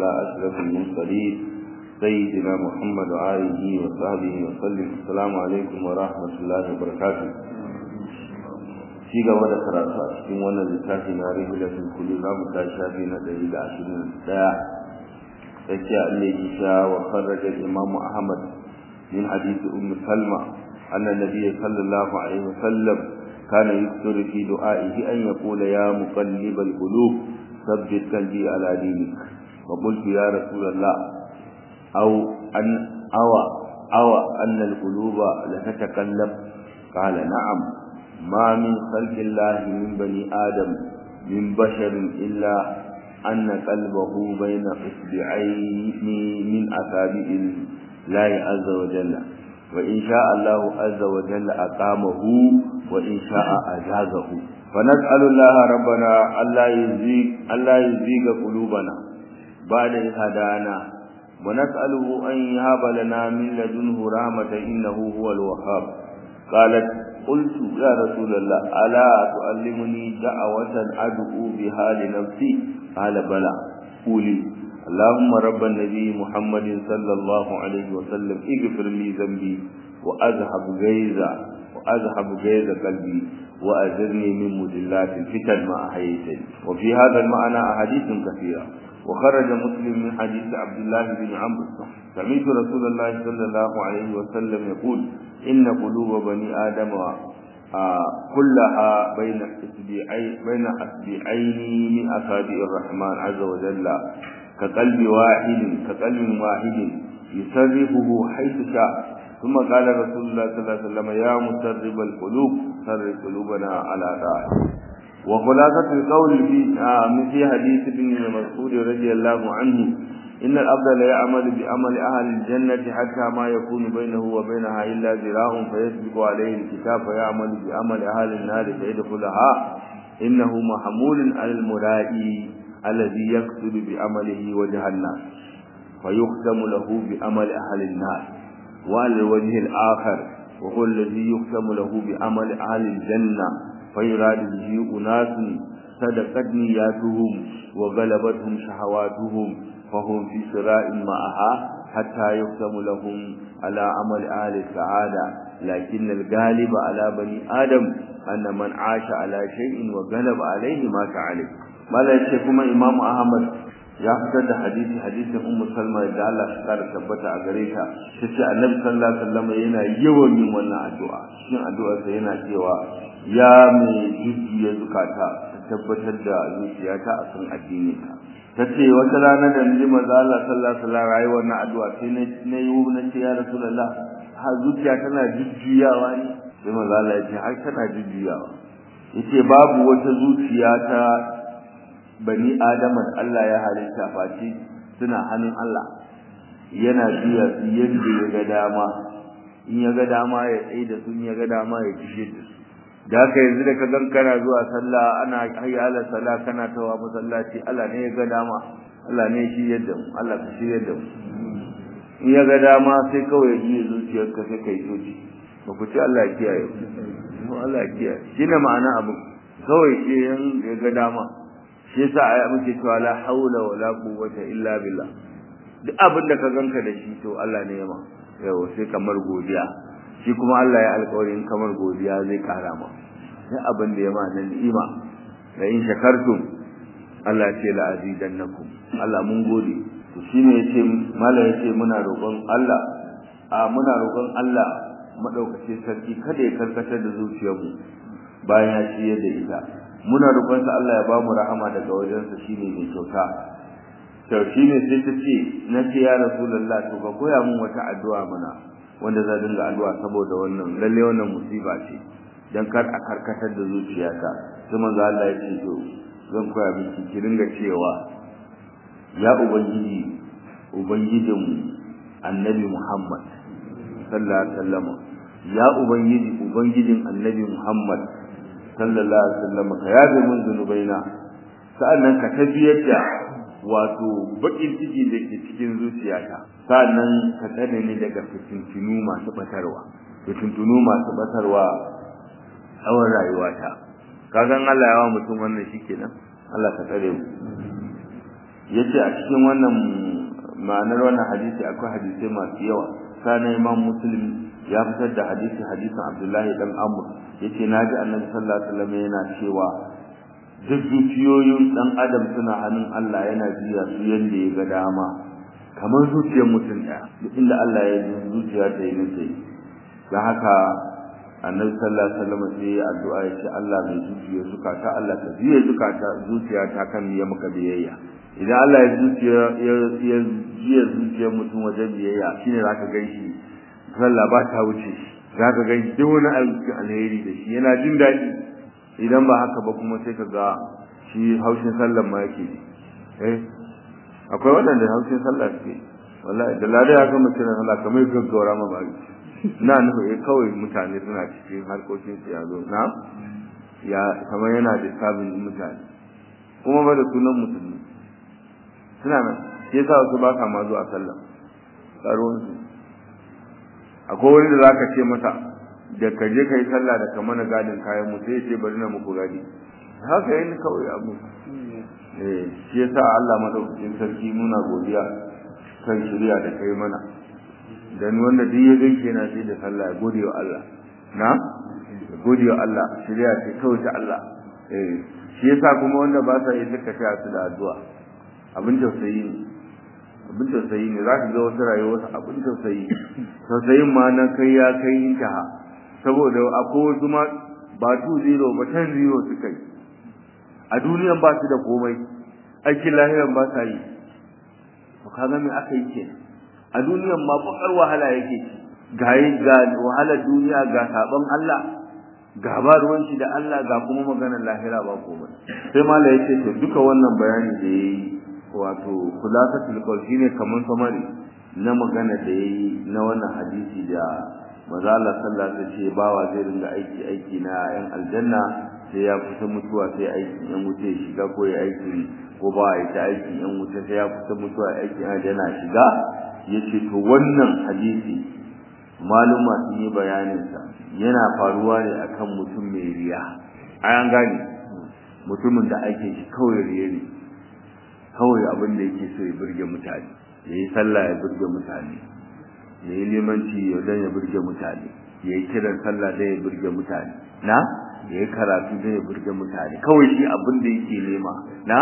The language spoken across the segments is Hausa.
على أشرف المرسلين سيدنا محمد وآله وصحبه وسلم السلام عليكم ورحمة الله وبركاته ci gaba da karatu a cikin wannan littafi na rihilatul kulli za mu tashi shafi na ɗari da ashirin da ɗaya tsakiya Allah ya sha wa farraja imamu Ahmad min hadisi ummu Salma anna nabiyyi sallallahu alaihi wasallam kana yusuru fi du'aihi an yaqula ya muqallibal qulub thabbit qalbi ala dinik wa qultu ya rasulullah aw an awa awa anna al-quluba la tatakallab qala na'am ما من خلق الله من بني آدم من بشر إلا أن قلبه بين إصبعين من أصابع الله عز وجل وإن شاء الله عز وجل أقامه وإن شاء أجازه فنسأل الله ربنا ألا يزيغ ألا يزيغ قلوبنا بعد إذ هدانا ونسأله أن يهب لنا من لدنه رحمة إنه هو الوهاب قالت قلت يا رسول الله ألا تعلمني دعوة أدعو بها لنفسي قال بلى قولي اللهم رب النبي محمد صلى الله عليه وسلم اغفر لي ذنبي وأذهب غيظ وأذهب غيظ قلبي وأجرني من مدلات الفتن ما أحييتني وفي هذا المعنى أحاديث كثيرة وخرج مسلم من حديث عبد الله بن عمرو سمعت رسول الله صلى الله عليه وسلم يقول إن قلوب بني آدم كلها بين أسبوعين بين أسبوعين من أصابع الرحمن عز وجل كقلب واحد كقلب واحد يسرفه حيث شاء ثم قال رسول الله صلى الله عليه وسلم يا مسرب القلوب سرب قلوبنا على طاعتك وخلاصة القول في في حديث ابن مسعود رضي الله عنه إن الأبد لا يعمل بعمل أهل الجنة حتى ما يكون بينه وبينها إلا ذراع فيسبق عليه الكتاب فيعمل بعمل أهل النار فيدخلها إنه محمول على المرائي الذي يقصد بعمله وجه الناس فيختم له بعمل أهل النار وعلى الوجه الآخر وهو الذي يختم له بعمل أهل الجنة فيراد به أناس صدقت نياتهم وغلبتهم شهواتهم فهم في صراع معها حتى يختم لهم على عمل أهل السعادة لكن الغالب على بني آدم أن من عاش على شيء وغلب عليه مات عليه ما لا يشكما إمام أحمد ya fitar da hadisi hadisin ummu salma da Allah shi kara tabbata a gare ta tace annabi sallallahu alaihi wasallam yana yawan yin wannan addu'a shin addu'ar sa yana cewa ya mai jujjuya zukata tabbatar da zuciyata a kan addini ka tace wata rana da naji manzo Allah sallallahu alaihi wasallam rayi wannan addu'a sai na na yi na ce ya rasulullah ha zuciya tana jujjuyawa ne sai manzo Allah ya ce har tana jujjuyawa yace babu wata zuciya ta bani adama da Allah ya halitta face suna hannun Allah yana biya su yadda ya ga dama in ya ga dama ya tsaye da su in ya ga dama ya kishe da su da haka yanzu da ka gan kana zuwa sallah ana hayya ala sallah kana tawa masallaci Allah ne ya ga dama Allah ne shi yadda mu Allah ka shi yadda mu in ya ga dama sai kawai ya ji zuciyarka sai kai soci ba ku ci Allah ya kiyaye mu Allah ya kiyaye shine ma'ana abu kawai shi ya ga dama shi yasa ai muke cewa la haula wala quwwata illa billah duk abin da ka ganka da shi to Allah ne ya ma yau sai kamar godiya shi kuma Allah ya alƙawarin kamar godiya zai kara ma sai abin da ya ma nan ni'ima da in shakartum Allah ya ce la azidannakum Allah mun gode to shine yace mallam yace muna roƙon Allah a muna roƙon Allah madaukakin sarki kada ya karkatar da zuciyarmu bayan ya ciyar da ita muna roƙonsa Allah ya bamu rahama daga wajensa shine mai kyauta to shine sai ta ce na ce ya rasulullah to ka koya min wata addu'a mana wanda za dinga addu'a saboda wannan lalle wannan musiba ce dan kar a karkatar da zuciyata sai manzo Allah ya ce to zan koya miki ki dinga cewa ya ubangiji ubangijinmu annabi Muhammad sallallahu alaihi wasallam ya ubangiji ubangijin annabi Muhammad sallallahu alaihi wasallam ka yabe mun zunubaina sa'annan ka tafiyar da wato bakin ciki da ke cikin zuciyata sa'annan ka tsare ni daga fitintunu masu batarwa fitintunu masu batarwa tsawon rayuwata kagan Allah ya wa mutum wannan shikenan Allah ka tsare mu yace a cikin wannan ma'anar wannan hadisi akwai hadisai masu yawa sana imam muslim ya fitar da hadisi hadisin abdullahi dan amr yace naji annabi sallallahu alaihi wasallam yana cewa duk zuciyoyin dan adam suna hannun Allah yana jiya su yanda ya ga dama kamar zuciyar mutum ɗaya duk inda Allah ya ji zuciya ta yi nufi don haka annabi sallallahu alaihi wasallam sai ya addu'a ya ce Allah mai zuciya zukata Allah ka jiya zukata zuciya ta kan ya maka biyayya idan Allah ya zuciya ya ya jiya zuciyar mutum wajen biyayya shine zaka gan shi sallah ba ta wuce shi zaka gan shi duk wani aikin alheri da shi yana jin daɗi idan ba haka ba kuma sai ka ga shi haushin sallan ma yake eh akwai waɗanda haushin sallah suke wallahi da lada ya kama kiran Allah kamar gaggawara ma bari na nufi eh kawai mutane suna cikin harkokin su yazo na ya kamar yana da sabin mutane kuma ba da sunan musulmi suna nan shi yasa wasu ba ka ma zuwa sallah tsaron su akwai wani da zaka ce masa da ka je ka yi sallah da kamar na gadin kayan mu sai ya ce bari na muku gadi haka yin kawai abu eh shi yasa Allah madaukakin sarki muna godiya kan shirya da kai mana dan wanda duk ya ganke na sai da sallah ya gode wa Allah na gode wa Allah shirya ce kawai ta Allah eh shi yasa kuma wanda ba sa yi duka ta su da addu'a abin tausayi ne abin tausayi ne za ka ga wasu rayuwa wasu abin tausayi tausayin ma na kai ya kai intaha saboda akwai wasu ma ba 2-0 ba 10-0 suka yi a duniyan ba su da komai aikin lahiran ba sa yi to kaga me aka yi kenan a duniyan ma bakar wahala yake ci ga ga wahalar duniya ga sabon Allah ga ba ruwan shi da Allah ga kuma maganar lahira ba komai sai mala yace to duka wannan bayani da yayi wato khulasatul qawl shine kaman samari na magana da yayi na wannan hadisi da manzo Allah sallallahu alaihi wasallam ce bawa zai ringa aiki aiki na yan aljanna sai ya kusa mutuwa sai aikin yan wuce ya shiga ko ya aiki ko ba ya ta aikin yan wuce sai ya kusa mutuwa aikin aljanna shiga yace to wannan hadisi maluma sun yi bayanin sa yana faruwa ne akan mutum mai riya an gane mutumin da ake shi kawai riya ne kawai abin da yake so ya burge mutane ya yi sallah ya burge mutane ya yi limanci don ya burge mutane ya yi kiran sallah don ya burge mutane na ya yi karatu don ya burge mutane kawai shi abin da yake nema na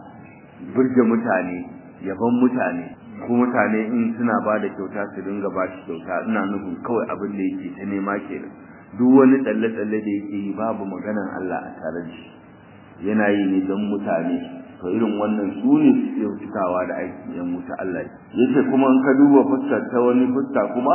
burge mutane yaban mutane ko mutane in suna ba da kyauta su dinga ba shi kyauta ina nufin kawai abin da yake ta nema kenan duk wani tsalle-tsalle da yake yi babu maganan Allah a tare da shi yana yi ne don mutane to irin wannan su ne suke cikawa da aikin yan wuta Allah yace kuma in ka duba fuskar ta wani fuska kuma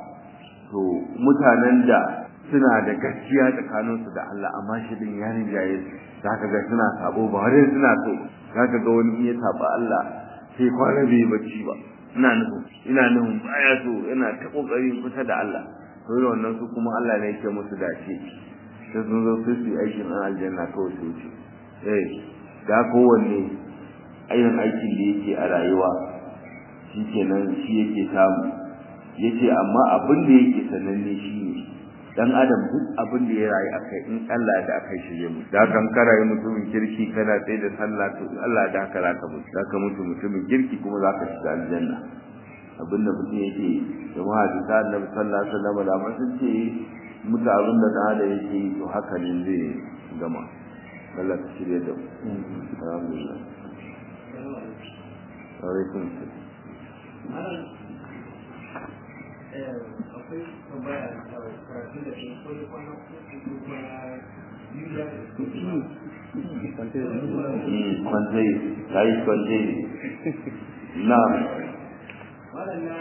to mutanen da suna da gaskiya tsakanin su da Allah amma shi din ya rinjaye su zaka ga suna sabo ba har suna so zaka ga wani iya saba Allah sai kwana bai bacci ba ina nufin ina nufin baya so yana ta kokari kusa da Allah to irin wannan su kuma Allah ne yake musu dace sai sun zo su yi aikin aljanna kawai su wuce eh da kowanne ayin aikin da yake a rayuwa shi kenan shi yake samu yace amma abin da yake sananne shi ne dan adam duk abin da ya rayu akai in Allah da akai shirye mu da kan karaye mutumin kirki kana sai da sallah to Allah da ka raka mu da ka mutu mutumin kirki kuma za ka shiga aljanna abin da mutum yake jama'a da ta annabi sallallahu alaihi wasallam da mun sun ce mutu abin da da yake to haka ne zai gama Allah ka shirye da mu alhamdulillah alaikum akwai tambaya karatu da ke ko da kwana uku ko kwana biyu da kwanzai yayi kwanzai na waɗanda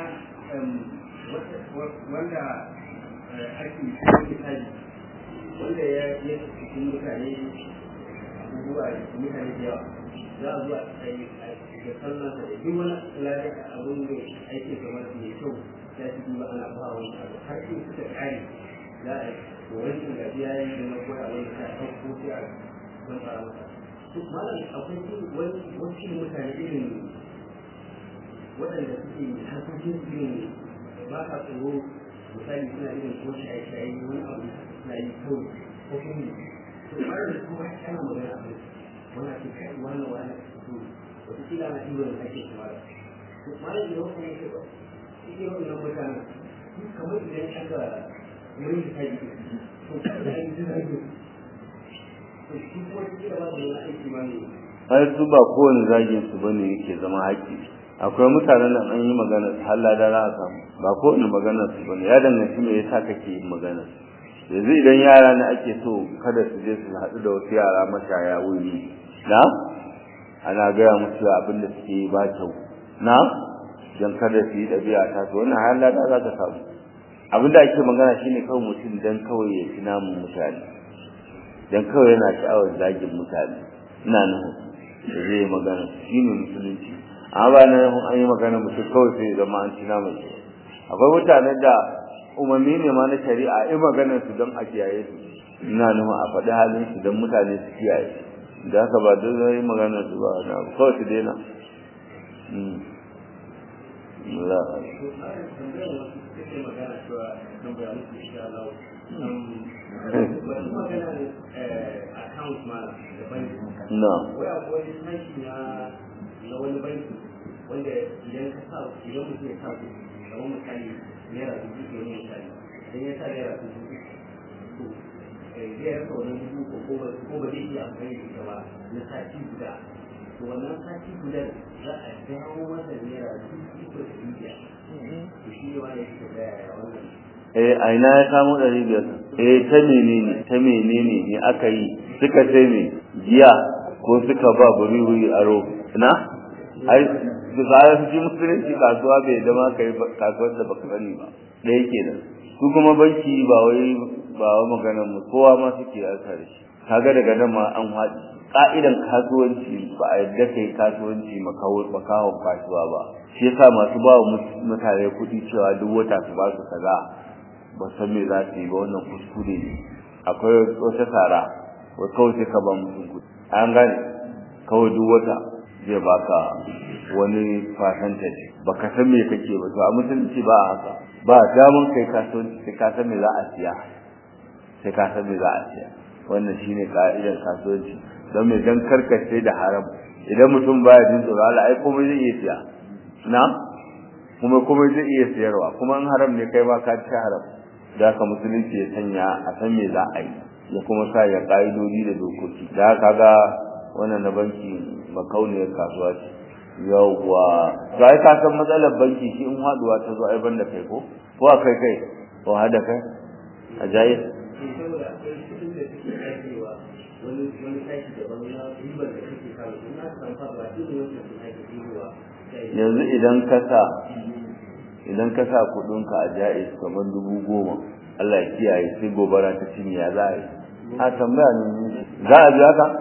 wanda ake cikin tsari wanda ya yi cikin mutane abubuwa da mutane da yawa za a zuwa tsaye da sallansa da duk wani lafiya abin da ake kamar su mai kyau ya ci duba ana ba wani abu har in suka kare za a yi wani gajiya ya yi da na koya wani ta ɗauko sai a zan fara masa duk malam akwai wani wasu mutane irin waɗanda suke harkokin su irin ba sa tsoro misali suna irin ko shaye-shaye wani abu na yi kawai ko kuma to har da kuma ana magana a kai wani ake kai wani wani to wata kila na ɗiban da ake kuma da malam da wasu ne ba shi wannan mutanen kamar idan aka wurin da kai to kuma da yin jira ne to shi kuma kila ba da wani aiki ma ne ai su ba kowane zagin su bane yake zama haƙƙi akwai mutanen nan an yi magana halla da za a samu ba kowane magana su bane ya danganci me yasa kake yin magana yanzu idan yara ne ake so kada su je su haɗu da wasu yara mashaya wuri na ana gaya musu abin da suke yi ba kyau na don kada su yi ɗabi'a ta su wannan halla da za ka samu abin da ake magana shine kawai mutum dan kawai ya ci namun mutane dan kawai yana sha'awar zagin mutane ina nufin da zai yi magana shi ne musulunci amma ba na an yi magana mutum kawai sai zama an ci namun su akwai mutanen da umarni ne ma na shari'a yi maganar su don a kiyaye su ina nufin a faɗi halin su don mutane su kiyaye da haka ba don zai yi maganar su ba na kawai su daina na wai akwai sashi na na wani banki wanda idan ka sa idan mutum ya sa ku kamar misali naira dubu ke wani misali idan ya sa naira dubu to zai rasa wannan dubu ko ko ba zai iya amfani da ita ba na sati guda to wannan sati guda za a dawo masa naira dubu ko da biyar to shi ne wani yake da wannan eh a ina ya samu ɗari biyar eh ta menene ta menene ne aka yi suka ce me jiya ko suka ba buri wuri aro na ai da zaya su ji musulunci kasuwa bai da ma kai kasuwar da baka sani ba da yake nan su kuma banki ba wai ba wa maganar mu kowa ma suke yarda da shi kaga daga nan ma an haɗi ka'idan kasuwanci ba a yadda kai kasuwanci makawon kasuwa ba shi yasa masu ba wa mutane kuɗi cewa duk wata su ba su kaza ba san me za su yi ba wannan kuskure ne akwai wata tsara wai kawai sai ka ba mutum kuɗi an gane kawai duk wata zai baka wani percentage baka san me kake ba to a musulunci ba a haka ba damun kai kasuwanci sai ka san me za a siya sai ka san me za a siya wannan shine ka'idar kasuwanci don me dan karkace da haram idan mutum baya jin tsoro Allah ai komai zai iya siya na kuma komai zai iya siyarwa kuma in haram ne kai ma ka ci haram da haka musulunci ya sanya a san me za a yi ya kuma sa ya ka'idodi da dokoki da haka ga wannan na banki makauniyar kasuwa ce yawwa to ai ka san matsalar banki shi in haduwa ta zo ai banda kai ko ko a kai kai ko hada kai a jayi saboda akwai kudin da suke aikewa wani wani sashi daban na ribar da kake samu in na samu faɗuwa duk da wannan sun ake ribarwa yanzu idan ka sa idan ka sa kudinka a jaiz kamar dubu goma Allah ya kiyaye sai gobara ta cinye ya za a yi a tambaya ne za a biya ka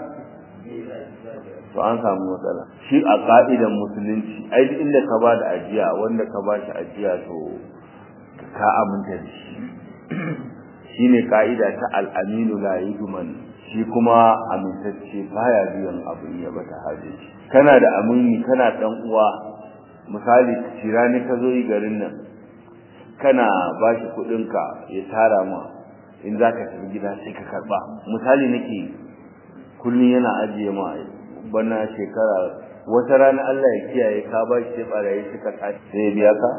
to an samu matsala shi a ka'idan musulunci ai duk inda ka ba da ajiya wanda ka ba shi ajiya to ka aminta da shi shine ka'ida ta al'aminu la yudman shi kuma amintacce baya biyan abu ya bata haje kana da amini kana dan uwa misali cirani ka zo yi garin nan kana ba shi kuɗinka ya tara ma in za ka tafi gida sai ka karɓa misali nake kullum yana ajiye ma bana shekara wata rana Allah ya kiyaye ka ba shi sai ɓarayi suka tashi sai ya biya ka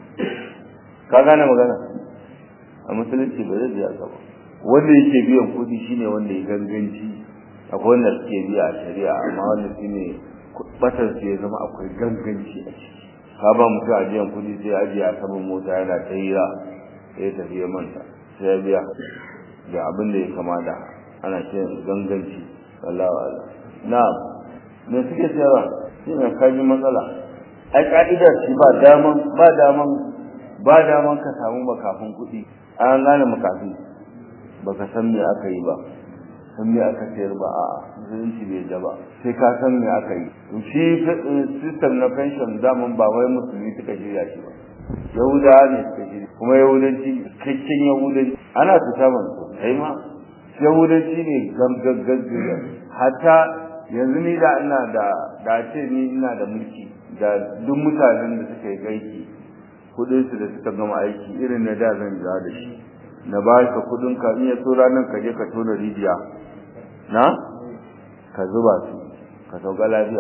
ka gane magana a musulunci ba zai biya ka ba wanda yake biyan kuɗi shine wanda ya ganganci akwai wanda suke biya a shari'a amma wanda shine batar su ya zama akwai ganganci a ciki ka ba mutum ajiyan kuɗi sai ajiye a saman mota yana ta hira sai ya tafi ya manta sai ya biya da abin da ya kama da ana ce ganganci wallahu ala na'am me suke sayarwa shi ne kaji matsala ai ka'idar shi ba daman ba daman ba daman ka samu makafin kuɗi an gane makafi baka san me aka yi ba san me aka sayar ba a musulunci bai da ba sai ka san me aka yi shi system na pension daman ba wai musulmi suka shirya shi ba yahudawa ne suka shirya kuma yahudanci cikakken yahudanci ana su saman su kai ma yahudanci ne gaggagaggaga hatta yanzu ni da ina da da ce ni ina da mulki da duk mutanen da suka yi aiki kudin su da suka gama aiki irin na da zan ja da shi na ba ka kudin ka in ya so ranar ka je ka tona rijiya na ka zuba su ka sauka lafiya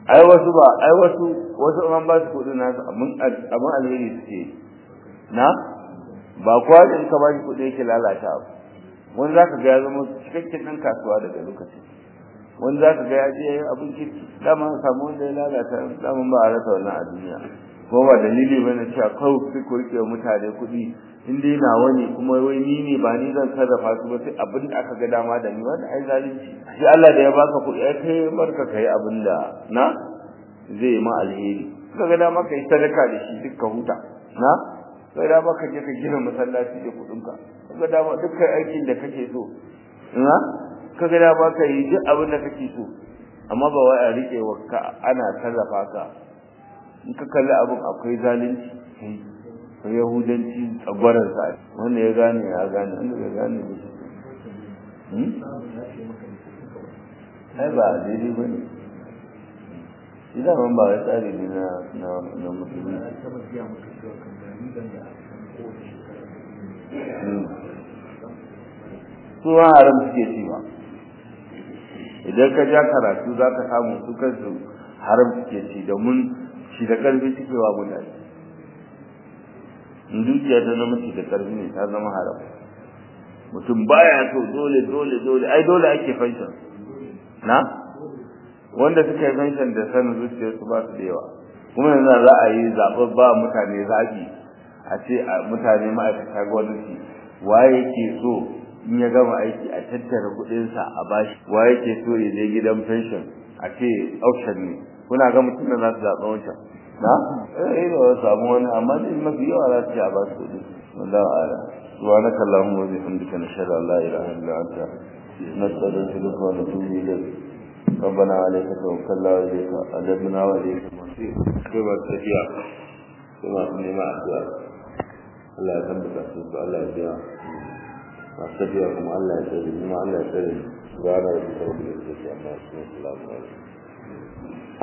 ai wasu ba ai wasu wasu an ba su kuɗin nasu abin abin alheri suke na ba kowa in ka ba shi kuɗi yake lalata abu wani za ka ga ya zama cikakken ɗan kasuwa daga lokacin wani za ka ga ya je abin kirki dama samu wanda ya lalata dama ba a rasa wannan a duniya ko ba dalili bane cewa kawai sai ku rike mutane kuɗi in dai nawa ne kuma wai ni ne ba ni zan sarrafa su ba sai abin da aka ga dama da ni wanda ai zalunci shi Allah da ya baka kuɗi ai kai barka kai abin da na zai yi ma alheri ka ga dama kai sadaka da shi duk ka huta na kai dama ka je ka gina masallaci da kuɗinka ka ga dama dukkan aikin da kake so na ka ga dama ka yi duk abin da kake so amma ba wai a rike wa ka ana sarrafa ka in ka kalli abin akwai zalunci ko yahudanci tsagwarar sa wanda ya gane ya gane wanda ya gane ba shi ai ba daidai ba ne idan ban ba wai tsari ne na na na musulmi su haram suke ci ba idan ka ja karatu za ka samu su kansu haram suke ci domin shi da karfi suke wa mutane in dukiya ta zama shi da karfi ne ta zama haram mutum baya so dole dole dole ai dole ake fanshan na wanda suka yi fanshan da sanin zuciyarsu ba su da yawa kuma yanzu za a yi zaɓen ba mutane zaɓi a ce mutane ma'aikata gwamnati waye ke so in ya gama aiki a tattara kuɗinsa a bashi waye ke so ya je gidan pension a ce auction ne kuna ga mutum da za su zaɓa wancan na eh da wasu samu wani amma dai mafi yawa za su ce a ba su kuɗi wallahu a'lam subhanaka allahumma wa bihamdika nashhadu an la ilaha illa anta nastaghfiruka wa natubu ilayk ربنا عليك توكلنا وإليك أدبنا وإليك المصير كما تشيع كما تنمى أسوأ الله يثبت أسوأ الله يبيع أستطيعكم الله يسلم ما الله يسلم سبحان ربك رب العزة عما يصفون الله عليه